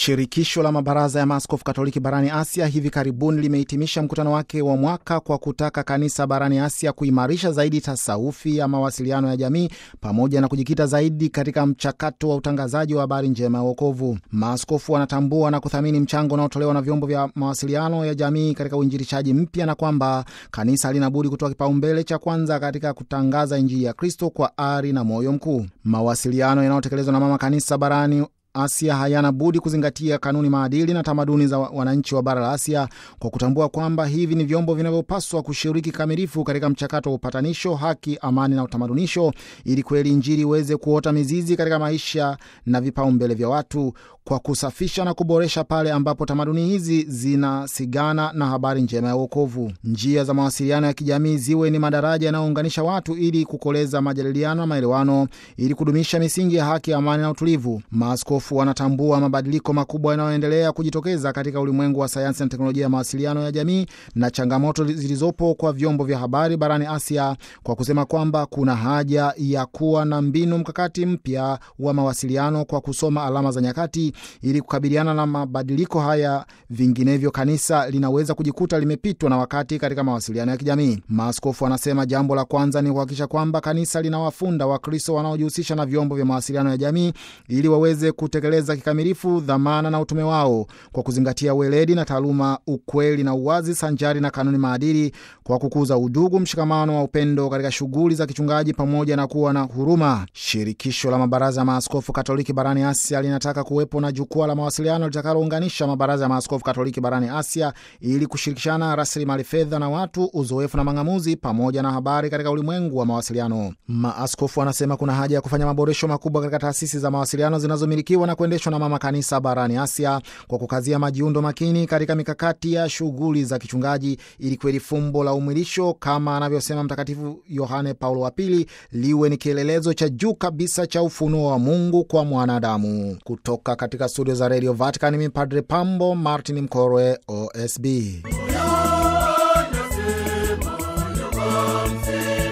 Shirikisho la mabaraza ya maaskofu Katoliki barani Asia hivi karibuni limehitimisha mkutano wake wa mwaka kwa kutaka kanisa barani Asia kuimarisha zaidi tasawufi ya mawasiliano ya jamii pamoja na kujikita zaidi katika mchakato wa utangazaji wa habari njema ya wokovu. Maaskofu wanatambua na kuthamini mchango unaotolewa na vyombo vya mawasiliano ya jamii katika uinjilishaji mpya na kwamba kanisa linabudi kutoa kipaumbele cha kwanza katika kutangaza Injili ya Kristo kwa ari na moyo mkuu. Mawasiliano yanayotekelezwa na mama kanisa barani Asia hayana budi kuzingatia kanuni, maadili na tamaduni za wananchi wa bara la Asia kwa kutambua kwamba hivi ni vyombo vinavyopaswa kushiriki kikamilifu katika mchakato wa upatanisho, haki, amani na utamadunisho, ili kweli Injili iweze kuota mizizi katika maisha na vipaumbele vya watu kwa kusafisha na kuboresha pale ambapo tamaduni hizi zinasigana na habari njema ya wokovu. Njia za mawasiliano ya kijamii ziwe ni madaraja yanayounganisha watu ili kukoleza majadiliano na maelewano, ili kudumisha misingi ya haki, amani na utulivu. Maaskofu wanatambua mabadiliko makubwa yanayoendelea kujitokeza katika ulimwengu wa sayansi na teknolojia ya mawasiliano ya jamii na changamoto zilizopo kwa vyombo vya habari barani Asia, kwa kusema kwamba kuna haja ya kuwa na mbinu mkakati mpya wa mawasiliano kwa kusoma alama za nyakati ili kukabiliana na mabadiliko haya, vinginevyo kanisa linaweza kujikuta limepitwa na wakati katika mawasiliano ya kijamii. Maaskofu wanasema jambo la kwanza ni kuhakikisha kwamba kanisa linawafunda Wakristo wanaojihusisha na vyombo vya mawasiliano ya jamii ili waweze kutekeleza kikamilifu dhamana na utume wao kwa kuzingatia weledi na taaluma, ukweli na uwazi, sanjari na kanuni maadili, kwa kukuza udugu, mshikamano wa upendo katika shughuli za kichungaji pamoja na kuwa na huruma. Shirikisho la mabaraza ya maaskofu Katoliki barani Asia linataka kuwepo na jukwaa la mawasiliano litakalounganisha mabaraza ya maaskofu Katoliki barani Asia ili kushirikishana rasilimali fedha na watu, uzoefu na mang'amuzi pamoja na habari katika ulimwengu wa mawasiliano. Maaskofu wanasema kuna haja ya kufanya maboresho makubwa katika taasisi za mawasiliano zinazomilikiwa na kuendeshwa na mama kanisa barani Asia kwa kukazia majiundo makini katika mikakati ya shughuli za kichungaji ili kweli fumbo la umwilisho kama anavyosema Mtakatifu Yohane Paulo wa Pili liwe ni kielelezo cha juu kabisa cha ufunuo wa Mungu kwa mwanadamu. Kutoka katika studio za Radio Vatican, mi Padre Pambo Martin Mkorwe, OSB.